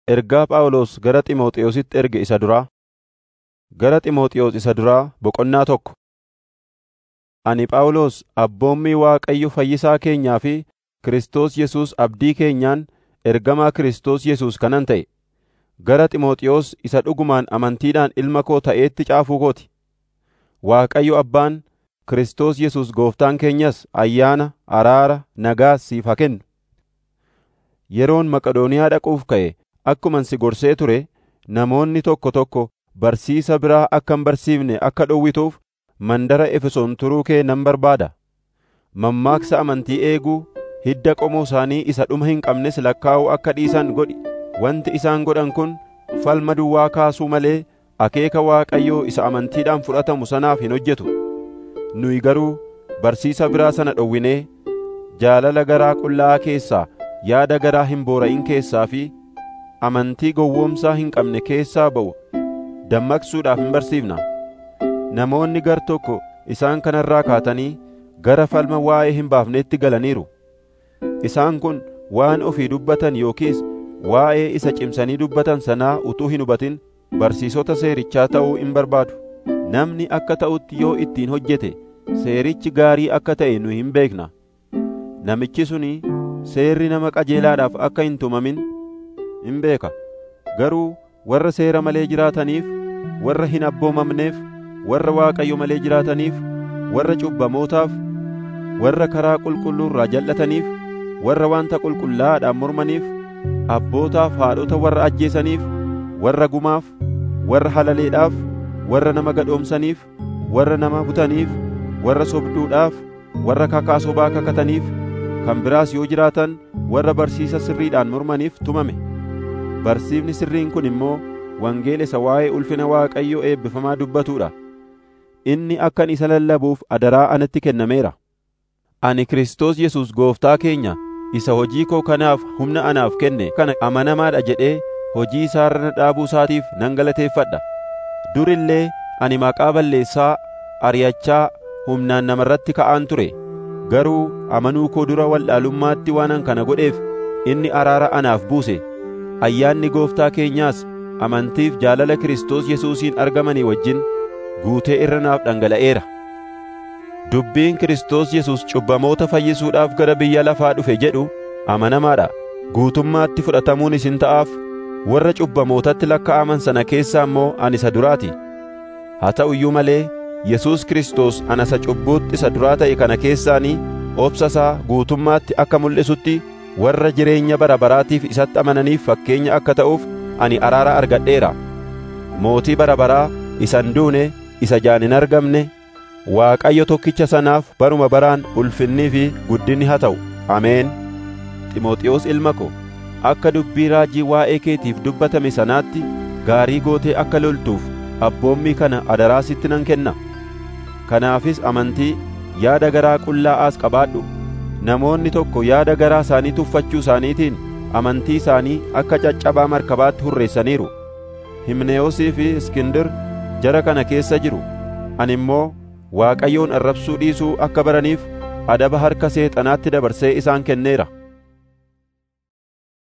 Ergaa Phaawulos gara Xiimotewositti erge isa duraa, Gara Xiimotewos isa duraa boqonnaa tokko. Ani Phaawulos abboommii Waaqayyo Fayyisaa keenyaa fi Kiristoos Yesuus abdii keenyaan ergamaa Kiristoos Yesuus kanan ta'e, gara Xiimotewos isa dhugumaan amantiidhaan ilma koo ta'eetti caafuu koo ti. Waaqayyo Abbaan, Kiristoos Yesuus Gooftaan keenyas ayyaana, araara, nagaas siif haa kennu. Yeroon Maqedooniyaa dhaquuf ka'e akkuman si gorsee ture namoonni tokko tokko barsiisa biraa akka hin barsiifne akka dhowwituuf mandara Efesoon turuu kee nan barbaada. Mammaaksa amantii eeguu, hidda qomoo isaanii isa dhuma hin qabnes lakkaa'uu akka dhiisan godhi. Wanti isaan godhan kun falma duwwaa kaasuu malee akeeka Waaqayyoo isa amantiidhaan fudhatamu sanaaf hin hojjetu. Nuyi garuu barsiisa biraa sana dhowwinee jaalala garaa qullaa'aa keessaa, yaada garaa hin boora'in keessaa fi amantii gowwoomsaa hin qabne keessaa ba'u dammaqsuudhaaf hin barsiifna. Namoonni gar tokko isaan kanarraa kaatanii gara falma waa'ee hin baafneetti galaniiru. Isaan kun waan ofii dubbatan yookiis waa'ee isa cimsanii dubbatan sanaa utuu hin hubatin barsiisota seerichaa ta'uu hin barbaadu. Namni akka ta'utti yoo ittiin hojjete seerichi gaarii akka ta'e nu hin beekna. Namichi suni seerri nama qajeelaadhaaf akka hin tumamin hin beeka. Garuu warra seera malee jiraataniif, warra hin abboomamneef, warra Waaqayyo malee jiraataniif, warra cubbamootaaf, warra karaa qulqulluu irraa jal'ataniif, warra wanta qulqullaa'aadhaan mormaniif, abbootaaf haadhota warra ajjeesaniif, warra gumaaf, warra halaleedhaaf, warra nama gadhoomsaniif, warra nama butaniif, warra sobduudhaaf, warra kakaa sobaa kakataniif, kan biraas yoo jiraatan warra barsiisa sirriidhaan mormaniif tumame. Barsiifni sirriin kun immoo wangeela isa waa'ee ulfina Waaqayyoo eebbifamaa dubbatuudha. Inni akkan isa lallabuuf adaraa anatti kennameera. Ani Kiristoos Yesuus Gooftaa keenya isa hojii koo kanaaf humna anaaf kenne kana amanamaadha jedhee hojii isaa irra dhaabuu isaatiif nan galateeffadha. Dur illee ani maqaa balleessaa ari'achaa humnaan namarratti ka'aan ture. Garuu amanuu koo dura wallaalummaatti waanan kana godheef inni araara anaaf buuse. Ayyaanni Gooftaa keenyaas amantiif jaalala Kiristoos Yesuusiin argamanii wajjin guutee irra naaf dhangala'eera. Dubbiin Kiristoos Yesuus cubbamoota fayyisuudhaaf gara biyya lafaa dhufe jedhu amanamaadha. Guutummaatti fudhatamuun isin ta'aaf warra cubbamootatti lakkaa'aman sana keessaa immoo ani isa duraati. Haa ta'u iyyuu malee Yesuus Kiristoos ana isa cubbuutti isa duraa ta'e kana keessaanii obsa isaa guutummaatti akka mul'isutti warra jireenya bara baraatiif isatti amananiif fakkeenya akka ta'uuf ani araara argadheera. Mootii bara baraa isa hin duune isa jaan hin argamne Waaqayyo tokkicha sanaaf baruma baraan ulfinnii fi guddinni haa ta'u. Ameen. Ximooxiyoos ilma ko, akka dubbii raajii waa'ee keetiif dubbatame sanaatti gaarii gootee akka loltuuf abboommii kana adaraa sitti nan kenna. Kanaafis amantii, yaada garaa qullaa'aas qabaadhu. Namoonni tokko yaada garaa isaanii tuffachuu isaaniitiin amantii isaanii akka caccabaa markabaatti hurreessaniiru. Himneyoosii fi Iskindir jara kana keessa jiru. Ani immoo Waaqayyoon arrabsuu dhiisuu akka baraniif adaba harka seexanaatti dabarsee isaan kenneera.